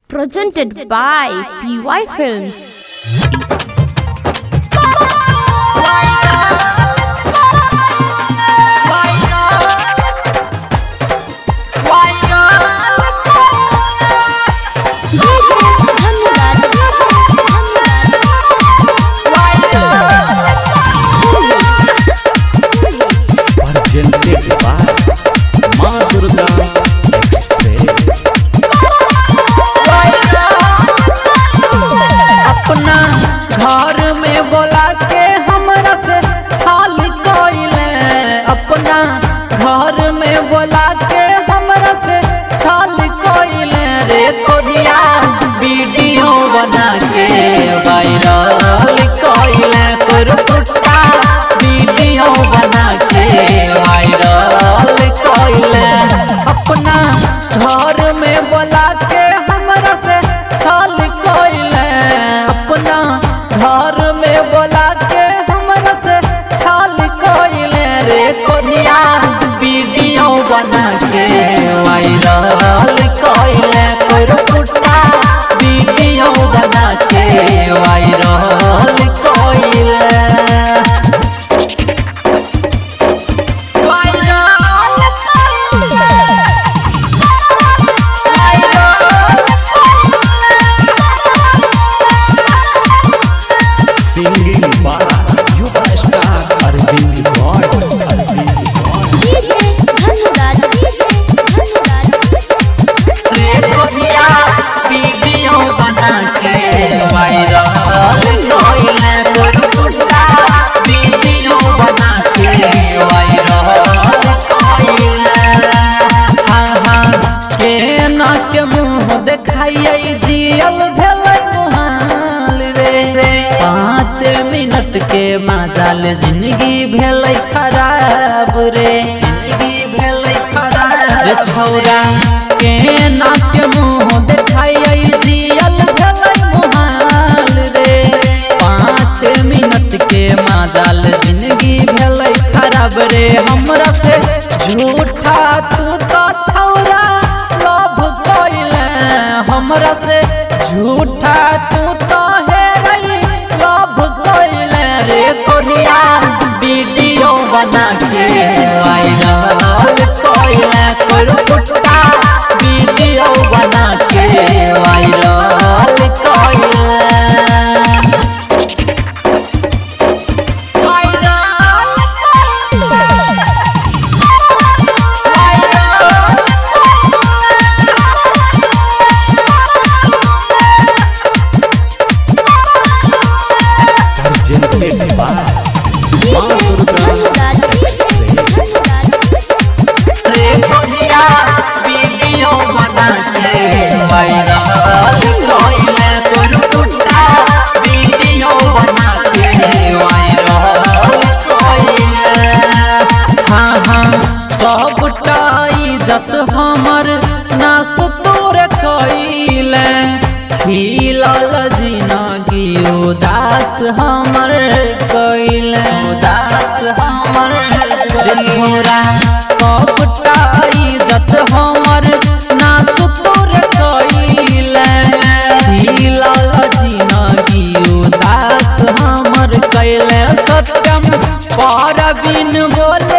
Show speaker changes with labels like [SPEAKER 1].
[SPEAKER 1] presented by PY Films.
[SPEAKER 2] presented by Ma Durga Express.
[SPEAKER 3] अपना घर में बोला के हमरा से छाल कइले अपना घर में बोला के हमरा से छाल कइले रे तोरिया वीडियो बना के वायरल कइले तोर पुट्टा वीडियो बना के वायरल कइले अपना घर में बोला के हमरा से छल कइले अपना घर में बोला के हमरा से छल कइले रे कोरिया वीडियो बना के वायरल कइले तोर पुट्टा वीडियो बना के वायरल कइले
[SPEAKER 2] Singing by Yuva Star Arvind God. Arvind God.
[SPEAKER 3] रे कोरिया वीडियो बना के वायरल कइले तोर पुट्टा वीडियो बना के वायरल कइले हाँ हाँ के ना के मुंह देखाइए जियल भेलै मुहाल रे रे पाँच मिनट के माजाल जिंदगी भेलै खराब रे जिंदगी भेलै खराब रे छौरा के ना के मुंह देखाइए जियल भेलै मुहाल रे पाँच मिनट के माजाल जिंदगी भेलै खराब रे हमरा से झूठा तू तो छौरा लव कइले हमरा से झूठा तू तो हेरई लव कइले रे कोरिया वीडियो बना के वायरल कइले तोर पुट्टा वीडियो बना के वायरल कइले
[SPEAKER 2] Presented by Ma Durga Express.
[SPEAKER 3] रे खोजिया वीडियो बना के वायरल कइले तोर टूटा वीडियो बना के वायरल कइले हाँ हाँ सबटा इज्जत हमर नास तोर कइले खिलल जिनगी उदास हमर कइले उदास हमर रे छोरा सबटा इज्जत हमर नास तोर कइले खिलल जिनगी उदास हमर कइले सत्यम पर बिन बोले